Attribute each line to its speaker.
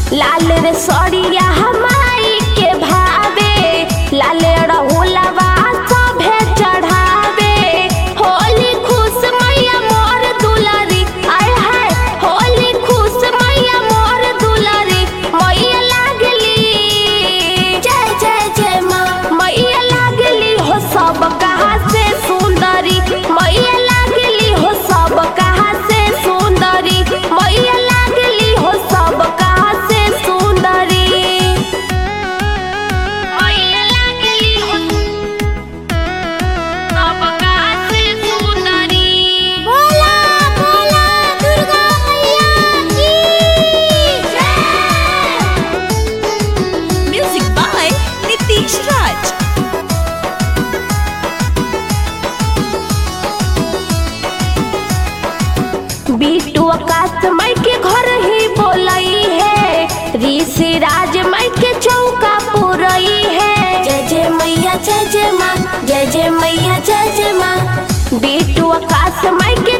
Speaker 1: लाल रे सड़िया हमाई के भावे लाल रहुलवा सभे चढ़ावे होली खुश मैया मोर दुलारी आय हाय होली खुश मैया मोर दुलारी मैया लागली जय जय जय माँ मैया लागली हो सब कहा से सुंदरी मैया लागली हो सब कहा से सुंदरी मैया लागली हो सब कहा से सुंदरी मैया लागली हो सब कहा से सुंदरी
Speaker 2: बोला बोला दुर्गा मैया की जय
Speaker 3: Music by Nitish Raj.
Speaker 1: बीटू आकाश माई के घर ही बोलई है ऋषि राज माई के चौका पुरई है
Speaker 2: जय जय मैया जय जय माँ जय जय मैया जय जय माँ
Speaker 1: बीटू आकाश माई के